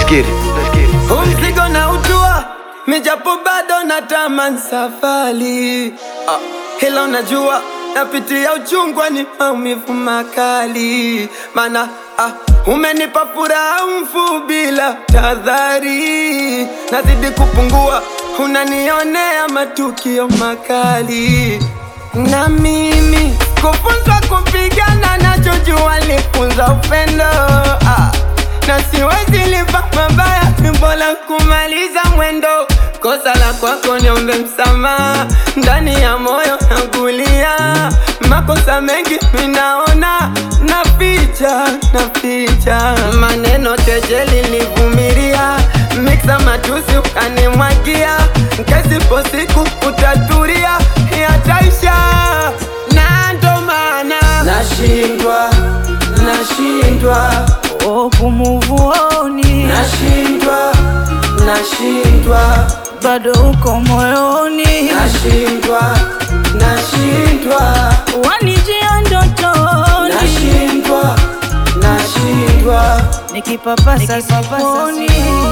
get it. Let's get it. Huu mzigo na utua mijapo bado natamani safari ah, hilo najua napitia uchungwa ni maumivu makali mana ah, umenipa furaha mfu bila tadhari nazidi kupungua unanionea matukio makali na mimi kufunzwa kupigana nachojua lifunza upendo ah, na siwezi lipa mabaya, ni bora kumaliza mwendo. Kosa la kwako niombe msamaha, ndani ya moyo nakulia. Makosa mengi minaona, naficha naficha, maneno kejeli nilivumilia, miksa matusi ukanimwagia, kesipo siku utatulia, yataisha na ndo maana nashindwa nashindwa Oh, kumuvuoni nashindwa nashindwa bado uko moyoni, nashindwa nashindwa wanijia ndotoni, nashindwa nashindwa nikipapasa siponi.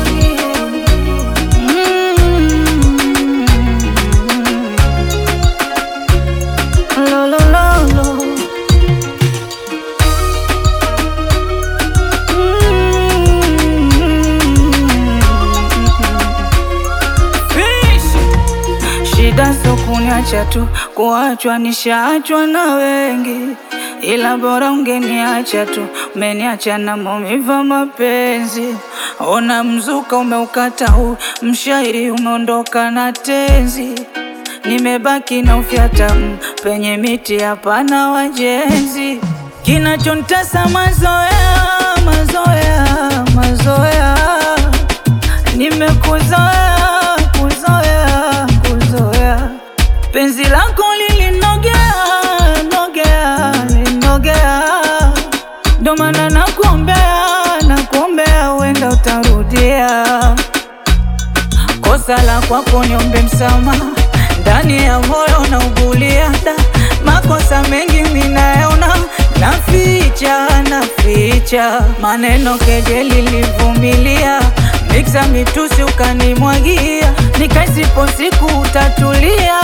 Mm. Lo, lo, lo, lo. Shida sio kuniacha tu, kuachwa nishaachwa na wengi, ila bora ungeniacha tu, umeniacha na maumivu ya mapenzi. Ona mzuka umeukata huu, mshairi umeondoka na tenzi, nimebaki na ufyata mm, penye miti hapana wajenzi. Kinachontesa mazoea, mazoea, mazoea Nimekuzoea, kuzoea, kuzoea Penzi lako lilinogea, nogea, linogea Ndo maana nakuombea, nakuombea uenda utarudia Kosa la kwako niombe msamaha, ndani ya moyo naugulia da makosa mengi minayaona, naficha naficha maneno kejeli livumilia, miksa mitusi ukanimwagia, nikaisipo siku utatulia,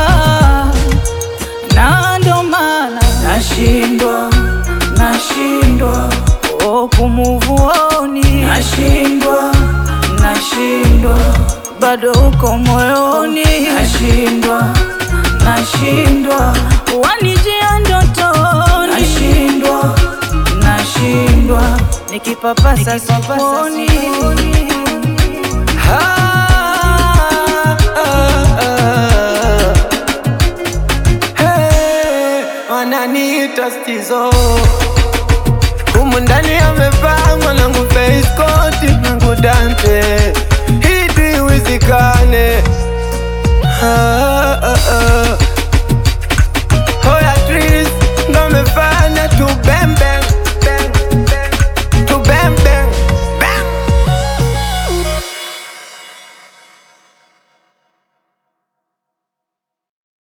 na ndo maana nashindwa nashindwa oh, kumuvuoni nashindwa nashindwa bado uko moyoni nashindwa nashindwa wanijia ndotoni nashindwa nashindwa nikipapasa siponi Ah, ah, ah. Hey, wananiita stizo humu ndani amevaa mwanangu face coat nangu dante hidi wizikane ah, ah, ah.